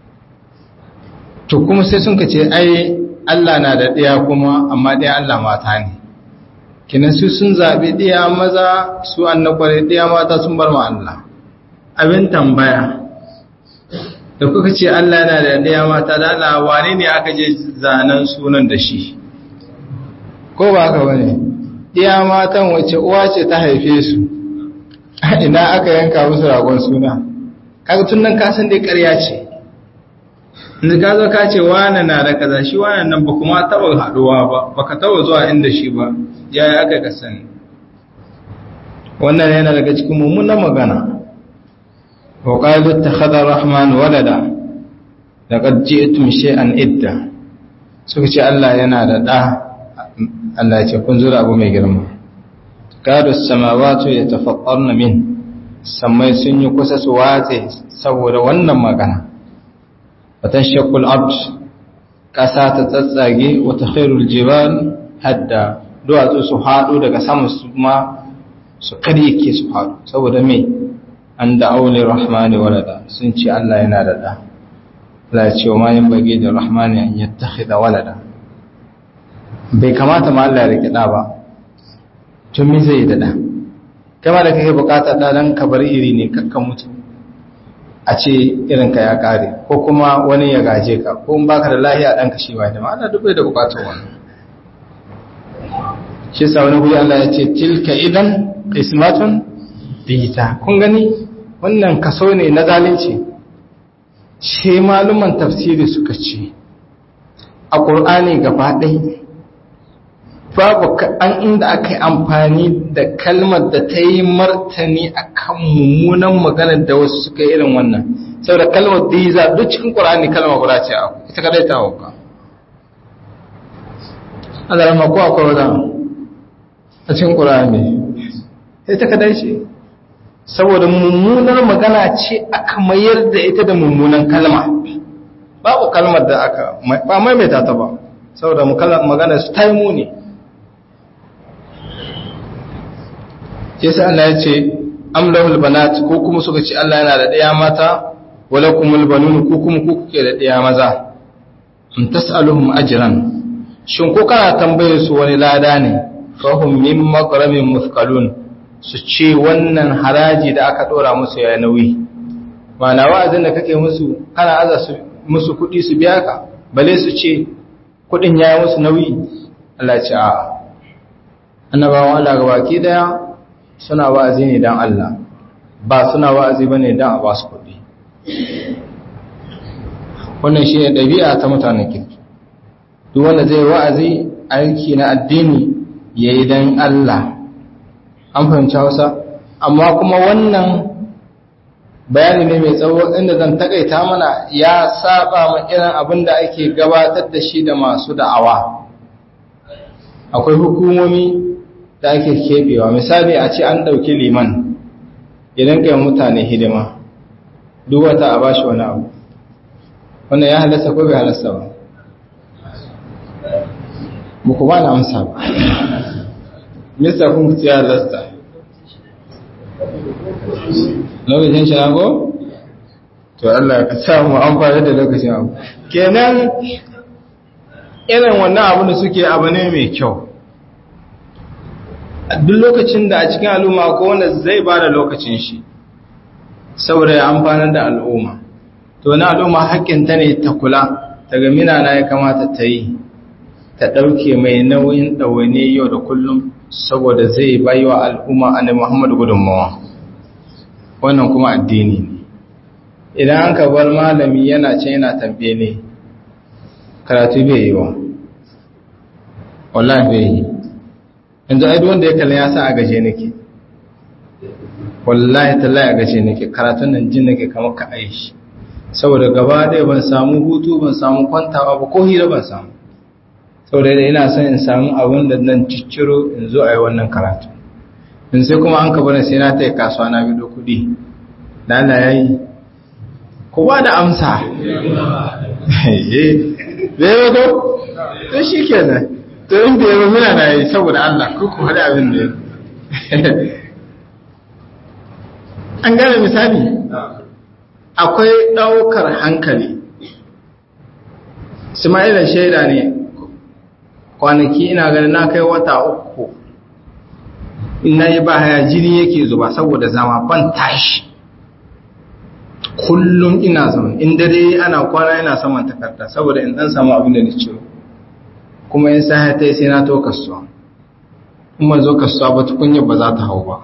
to kuma sai sun ka ce ai Allah na da ɗaya kuma amma ɗaya Allah mata ne kinan su sun zaɓi ɗaya maza su annakware ɗaya mata sun bar ma Allah abin tambaya da kuka ce Allah yana da ɗaya mata da Allah wane ne aka je zanen sunan da shi ko ba haka bane ɗaya matan wacce uwa ce ta haife su ina aka yanka musu ragon suna kaga tun nan ka san dai ƙarya ce inda ka zo ka ce wane na da kaza shi wane nan ba kuma taɓa haɗuwa ba baka taɓa zuwa inda shi ba yaya aka ka sani wannan yana daga cikin mummunan magana وقالوا اتخذ الرحمن ولدا لقد جئتم شيئا idda suka ce Allah yana da ɗa Allah ce kun zura abu mai girma gado samawatu ya tafaƙarna min sammai sun yi kusa su watse saboda wannan magana watan shakul abd ƙasa ta tsatsage wata khairul jibal hadda duwatsu su haɗu daga sama su ma su karyake su haɗu saboda mai an da aule rahmani walada sun ce Allah yana da ɗa la ce wa mayin bage da rahmani an yattakhidha walada bai kamata ma Allah ya rike ɗa ba tun me zai da ɗa kama da kake bukata ɗa dan ka bar iri ne kakkan mutu a ce irin ka ya kare ko kuma wani ya gaje ka ko in baka da lahiya dan ka shi ba da ma Allah duk bai da bukatar wannan shi sa wani guri Allah ya ce tilka idan qismatun bita kun gani wannan kaso ne na zalunci shi maluman tafsiri suka ce a ƙur'ani gaba ɗai babu an inda aka yi amfani da kalmar da ta yi martani a kan mummunan maganar da wasu suka yi irin wannan saboda kalmar da yi za duk cikin ƙur'ani kalmar guda ce a ita kadai ta hauka Allah rama ko akwai wadda a cikin ƙur'ani ita kadai ce saboda mummunar magana ce aka mayar da ita da mummunan kalma babu kalmar da aka ba maimaita ta ba saboda magana su taimu ne yasa Allah ya ce amlahul banat ko kuma suka ce Allah yana da ɗaya mata wala kumul banun ko kuma ku kuke da ɗaya maza am tas'aluhum ajran shin ko kana tambaye su wani lada ne fahum min makramin muthqalun su ce wannan haraji da aka dora musu ya nauyi mana wa'azin da kake musu kana aza su musu kuɗi su biya ka bale su ce kuɗin ya yi musu nauyi Allah ce a annabawan Allah ga baki daya suna wa'azi ne don Allah ba suna wa'azi ba ne don a ba su kuɗi wannan shi ne ɗabi'a ta mutanen kirki duk wanda zai wa'azi aiki na addini ya yi don Allah an fahimci hausa amma kuma wannan bayani ne mai tsawo inda zan takaita mana ya saba ma irin abin da ake gabatar da shi da masu da'awa akwai hukumomi da ake keɓewa misali a ce an ɗauki liman idan kai mutane hidima duk wata a bashi wani abu wannan ya halasta ko bai halasta ba muku ba na amsa ba mista kun kuci ya halasta lokacin shago to Allah ka samu amfani da lokacin abu kenan irin wannan abu da suke abu ne mai kyau duk lokacin da a cikin al'umma ko wanda zai ba da lokacin shi saboda ya amfanar da al'umma to na al'umma haƙƙinta ne ta kula ta ga minana ya kamata ta yi ta ɗauke mai nauyin ɗawaine yau da kullum saboda zai bayi wa al'umma a Muhammad gudunmawa wannan kuma addini ne idan an ka bar malami yana ce yana tambaye ne karatu bai yi wa wallahi bai yi yanzu ai wanda ya kalli ya sa a gaje nake wallahi tallahi a gaje nake karatun nan jin nake kamar ka aishi saboda gaba ɗaya ban samu hutu ban samu kwantawa ba ko hira ban samu saboda ina son in samu abin da nan cicciro in zo a yi wannan karatu in sai kuma an kabarin sai na ta yi kasuwa na bido kuɗi da Allah ya yi ku ba da amsa bai ko to shi kenan to in bai yi muna na yi saboda Allah ko ku haɗa abin da an gane misali akwai ɗaukar hankali Ismaila shaida ne kwanaki ina ganin na kai wata uku ina yi ba haya jini yake zuba saboda zama ban tashi kullum ina zama in dare ana kwana ina saman takarda saboda in dan samu abin da ni ciwo kuma in sa ta sai na to kasuwa in ban zo kasuwa ba tukunya ba za ta hau ba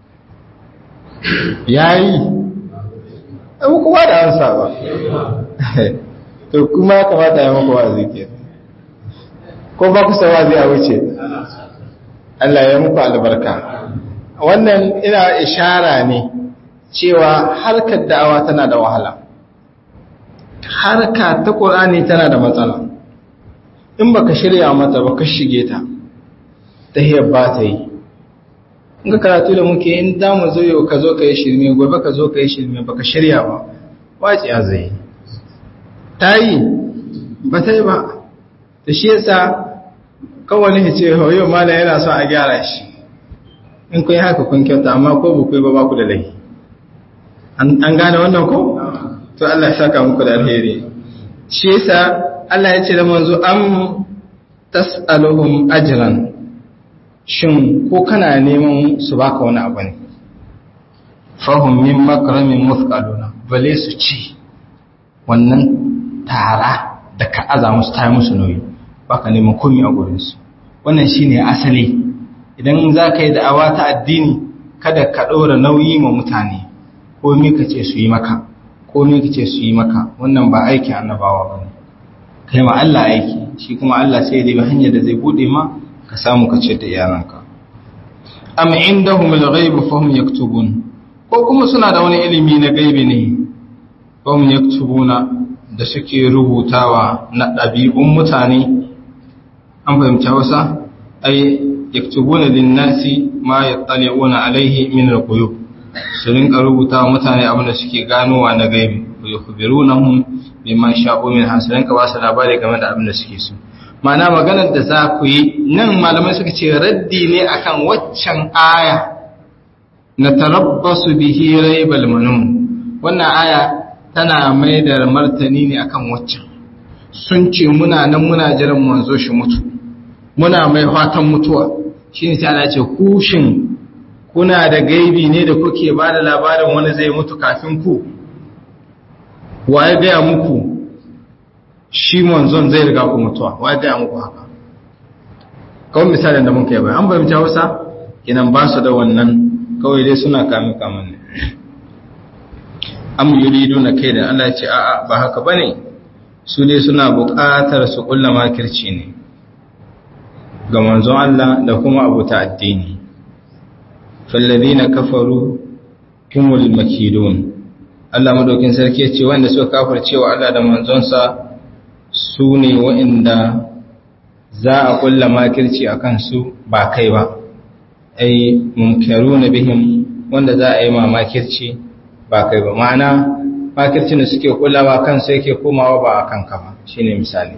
yayi abu kuma da ansa ba to kuma ya kamata ya maka wa'azi ke ko ba ku wazi a wuce Allah ya muku albarka wannan ina ishara ne cewa harkar da'awa tana da wahala harka ta ƙur'ani tana da matsala in baka shirya mata ba ka shige ta ta hiyar ba ta yi in ka karatu da muke in damu zo yau ka zo ka yi shirme gobe ka zo ka yi shirme baka shirya ba wace ya zai ta yi ba ta yi ba ta shi yasa kawai ne ce yau malam yana son a gyara shi in kun yi haka kun kyauta amma ko ba ku yi ba ba ku da laifi an gane wannan ko to Allah ya saka muku da alheri shi yasa Allah ya ce da manzo am tas'aluhum ajran shin ko kana neman su baka wani abu ne fahum min makramin muthqaluna bale su ci wannan tara da ka aza musu ta musu nauyi baka neman komai a gurin su wannan shine asali idan za ka yi da'awa ta addini kada ka ɗora nauyi ma mutane komi ka ce su yi maka komi ka ce su yi maka wannan ba aikin annabawa ba ne kai ma Allah aiki shi kuma Allah sai ya hanyar da zai bude ma ka samu ka ce da iyalanka am indahum al-ghaib fa hum yaktubun ko kuma suna da wani ilimi na gaibi ne fa hum yaktubuna da suke rubutawa na ɗabi'un mutane an fahimci Hausa ai yaktubuna lin-nasi ma yattali'una alaihi min al-quyub su rinka rubuta wa mutane abin da suke ganowa na gaibi wa yukhbirunahum bima sha'u min hasalan ka ba su labari game da abin da suke so ma'ana maganar da za ku yi nan malamai suka ce raddi ne akan waccan aya na tarabbasu bihi raibal manun wannan aya tana mai da martani ne akan waccan sun ce muna nan muna jiran manzo shi mutu muna mai fatan mutuwa shine sai Allah ya ce kushin kuna da gaibi ne da kuke ba da labarin wani zai mutu kafin ku waye gaya muku shi manzon zai riga ku mutuwa waye gaya muku haka kawai misalin da mun kai bai an fahimci hausa kinan ba su da wannan kawai dai suna kame kaman ne am yuridu na kai da Allah ce a'a ba haka bane su dai suna buƙatar su kulla makirci ne ga manzon Allah da kuma abuta addini falladina kafaru humul makidun Allah madaukin sarki ya ce wanda suka kafircewa Allah da manzonsa su ne waɗanda za a kulla makirci a kansu ba kai ba ai mumkaru na bihim wanda za a yi ma makirci ba kai ba ma'ana makircin da suke kullawa kansu yake komawa ba a kanka ba shine misali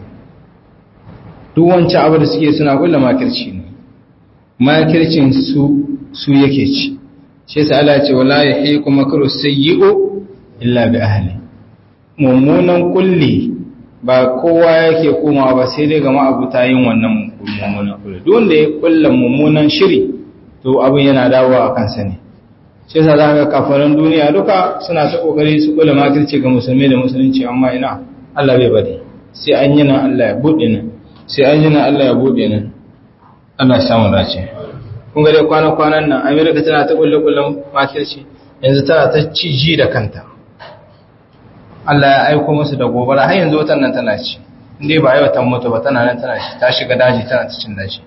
duk wancan abu da suke suna kulla makirci ne makircin su su yake ci shi yasa Allah ce wala yahiqu makru sayyi'u illa bi ahli mummunan kulli ba kowa yake komawa ba sai dai ga ma'abuta yin wannan mummunan kulli duk wanda ya kulla mummunan shiri to abin yana dawowa a kansa ne shi yasa za ga kafaran duniya duka suna ta kokari su kula makirci ga musulmi da musulunci amma ina Allah bai bari sai an yi nan Allah ya bude nan sai an yi nan Allah ya bude nan Allah ya samu dace kun ga dai kwana kwanan nan America tana ta kulle kullen makirci yanzu tana ta ciji da kanta Allah ya aiko musu da gobara har yanzu watan nan tana ci indai ba yau ta mutu ba tana nan tana ci ta shiga daji tana ta cin daji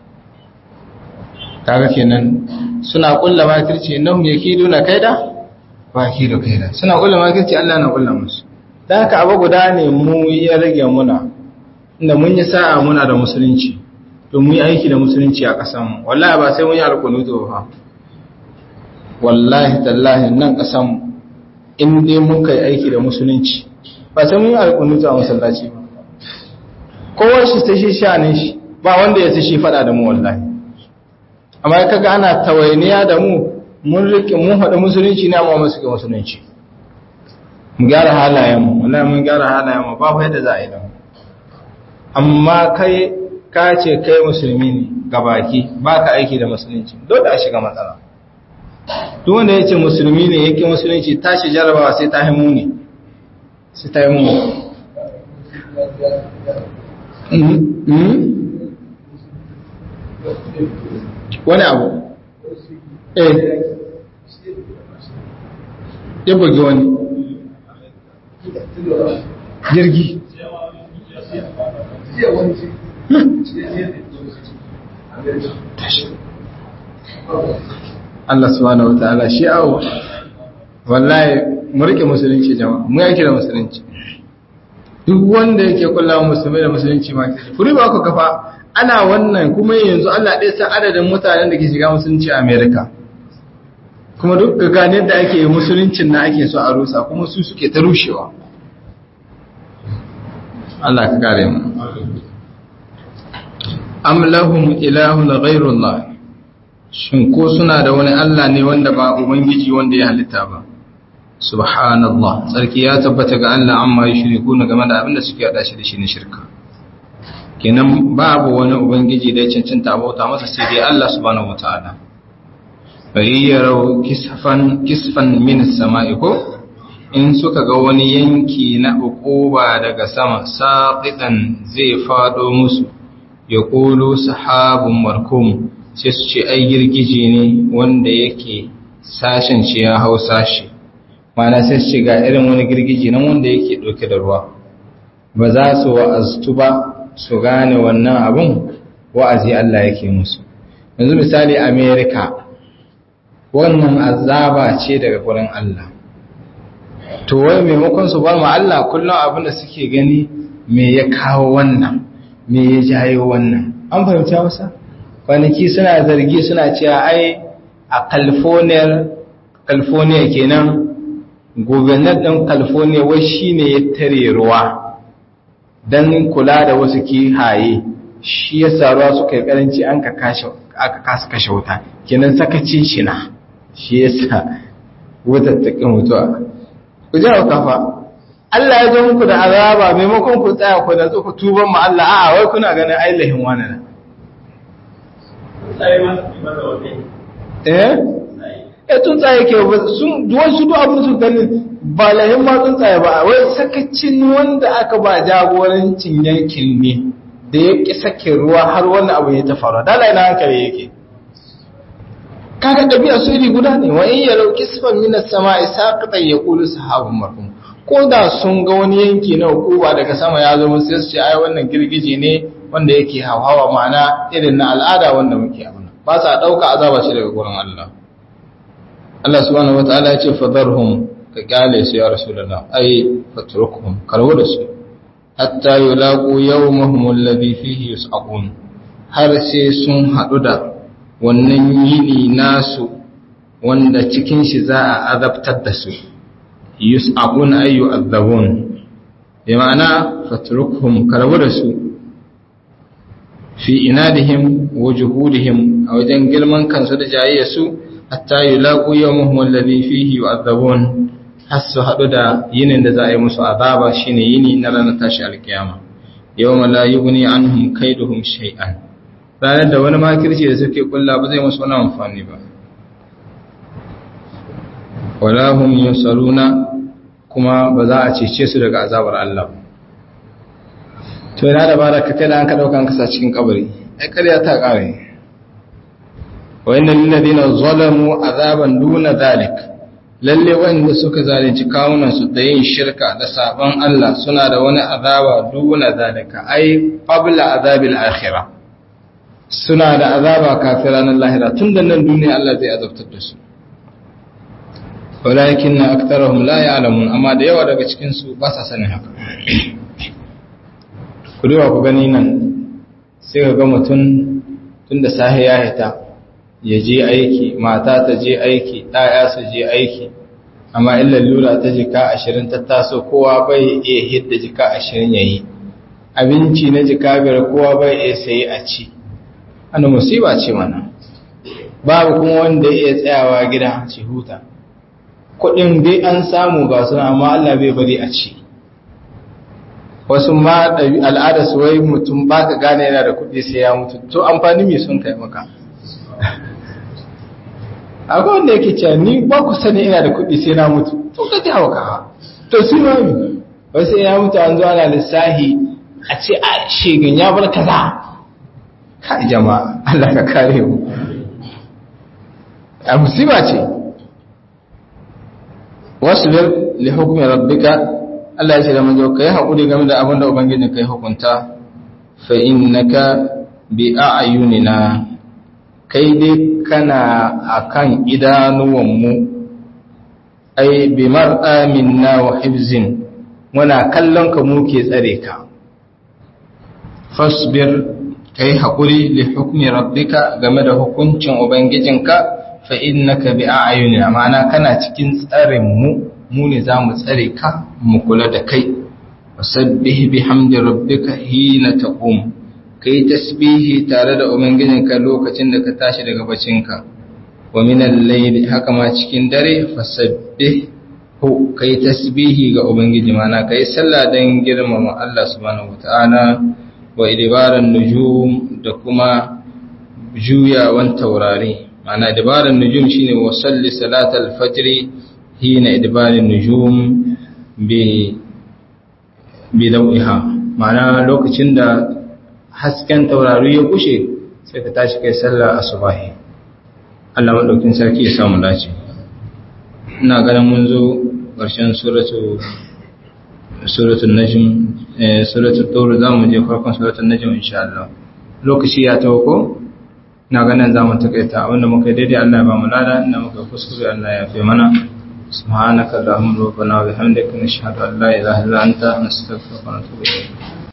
kaga kenan suna kulla makirci innahum yakiduna kaida wa yakidu kaida suna kulla makirci Allah na kulla musu dan haka abu guda ne mu ya rage muna inda mun yi sa'a muna da musulunci to mu yi aiki da musulunci a kasan mu wallahi ba sai mun yi alkunuto ba wallahi tallahi nan kasan mu in dai mun kai aiki da musulunci ba sai mun yi alkunuto a masallaci ba kowa shi ta shi sha ne shi ba wanda ya ta shi fada da mu wallahi amma kaga ana tawainiya da mu mun rike mun haɗa musulunci ne amma mun suke musulunci mu gyara halayen mu wallahi mun gyara halayen mu babu yadda za a yi da mu amma kai ka ce kai musulmi ne ga baki baka aiki da musulunci dole a shiga matsala duk wanda ya ce musulmi ne yake musulunci tashi jarabawa sai ta himu ne sai ta himu wani abu eh ya bugi wani jirgi Allah subhanahu wataala shi awo wallahi mu rike musulunci jama'a mu yake da musulunci duk wanda yake kula musulmai da musulunci ma kuri ba ku kafa ana wannan kuma yanzu Allah ɗaya san adadin mutanen da ke shiga musulunci a Amerika kuma duk ga gane da ake musuluncin na ake so a rusa kuma su suke ta rushewa Allah ka kare mu am lahum ilahun ghayrullah shin ko suna da wani Allah ne wanda ba ubangiji wanda ya halitta ba subhanallah sarki ya tabbata ga Allah amma yushrikuna game da abin da suke hada shi da shi ne shirka kenan babu wani ubangiji da ya cancanta abota masa sai dai Allah subhanahu wataala bayyarau kisfan kisfan min samai ko in suka ga wani yanki na ukuba daga sama saqitan zai fado musu ya qulu sahabun markum sai su ce ai girgije ne wanda yake sashen ce ya hau sashi mana sai su ce ga irin wani girgije nan wanda yake dauke da ruwa ba za su wa'aztu ba su gane wannan abun wa'azi Allah yake musu yanzu misali America wannan azaba ce daga gurin Allah to wai maimakon su bar ma Allah kullum abin da suke gani me ya kawo wannan me ya jayo wannan an fahimci wasa kwanaki suna zargi suna cewa ai a California California kenan governor ɗin California wai shine ya tare ruwa don kula da wasu kihaye shi ya saruwa suka yi karanci an ka kasa kashe wuta kenan sakacin shi na shi ya sa wutar ta ƙin mutuwa ku jawo kafa Allah ya zo muku da azaba maimakon ku tsaya ku da ku tuban ma Allah a'a wai kuna ganin ainihin wani na eh eh tsuntsaye ke sun wasu duk abin su gani ba lahin ma tsuntsaye ba wai sakacin wanda aka ba jagorancin yankin ne da ya ƙi sake ruwa har wannan abu ya ta faru dala ina hankali yake kaga ɗabi'a su iri guda ne wa in yarau kisfan minas sama'i saqatan yaqulu sahabun marhum ko da sun ga wani yanki na hukuma daga sama ya zo sai su ce ai wannan girgije ne wanda yake hawa ma'ana irin na al'ada wanda muke abuna ba sa dauka azaba shi daga gurin Allah Allah subhanahu wataala ya ce fadarhum ka kyale su ya rasulullah ai fatrukhum karwo da su hatta yulaqu yawmahum alladhi fihi yus'aqun har sai sun hadu da wannan yini nasu wanda cikin shi za a azabtar da su yus'aqun ay yu'adhabun bi ma'ana fatrukhum karbu da su fi inadihim wa juhudihim a wajen girman kansu da jayayyarsu hatta yulaqu yawmuhum alladhi fihi yu'adhabun har su hadu da yinin da za a yi musu azaba shine yini na ranar tashi alkiyama yawma la yughni anhum kaiduhum shay'an ranar da wani makirci da suke kulla ba zai musu wani amfani ba wala hum yusaruna kuma ba za a cece su daga azabar Allah to yana da baraka kai da an ka dauka kasa cikin kabari ai ƙarya ta kare wa innal ladina zalamu azaban duna zalik lalle wanda suka zalunci kawunan su da yin shirka da saban Allah suna da wani azaba duna zalika ai qabla azabil akhirah suna da azaba kafin ranar lahira tun da nan duniya Allah zai azabtar da su walakin na aktarahum la ya'lamun amma da yawa daga cikin su ba sa sanin haka ku duba ku gani nan sai ka ga mutum tun da sahi ya hita ya je aiki mata ta je aiki ɗaya su je aiki amma illa lura ta jika ashirin ta taso kowa bai iya hidda jika ashirin ya yi abinci na jika biyar kowa bai iya sayi a ci ana musiba ce mana babu kuma wanda iya tsayawa gida ci huta kudin dai an samu ga suna amma Allah bai bari a ci wasu ma al'ada su wai mutum ba ka gane yana da kudi sai ya mutu to amfani mai sun kai maka akwai wanda yake cewa ni ba ku sani ina da kudi sai na mutu to ka ji hauka to su ma mi wasu ya mutu an zo ana lissahi a ce a shegin ya bar kaza kai jama'a Allah ka kare mu a musiba ce wasbir li hukmi rabbika Allah ya ce da manzo kai hakuri game da abin da ubangiji kai hukunta fa innaka bi a'yunina kai dai kana akan idanuwan mu ai bi mar'a minna wa hifzin muna kallon ka mu ke tsare ka fasbir kai haƙuri li hukmi rabbika game da hukuncin ubangijinka fa innaka bi a'yunina ma'ana kana cikin tsarin mu mu ne zamu tsare ka mu kula da kai wasabbih bihamdi rabbika hina taqum kai tasbihi tare da ubangijinka lokacin da ka tashi daga bacinka wa min al-layli haka ma cikin dare fasabbih hu kai tasbihi ga ubangiji ma'ana kai sallah dan girmama Allah subhanahu wataala wa idibaran nujum da kuma juyawan taurari ma'ana idibaran nujum shine wa salli salatal fajr hina idibarin nujum bi bi dawiha ma'ana lokacin da hasken taurari ya kushe sai ka tashi kai sallar asubahi Allah madaukin sarki ya samu dace ina ganin mun zo ƙarshen suratu suratul najm eh suratul tur zamu je farkon suratul najm insha Allah lokaci ya tawo ko na ganin zamu takaita wanda muka daidai Allah ya ba mu lada inda muka kuskure Allah ya fi mana subhanaka allahumma wa bihamdika nashhadu an la ilaha illa anta nastaghfiruka wa natubu ilayk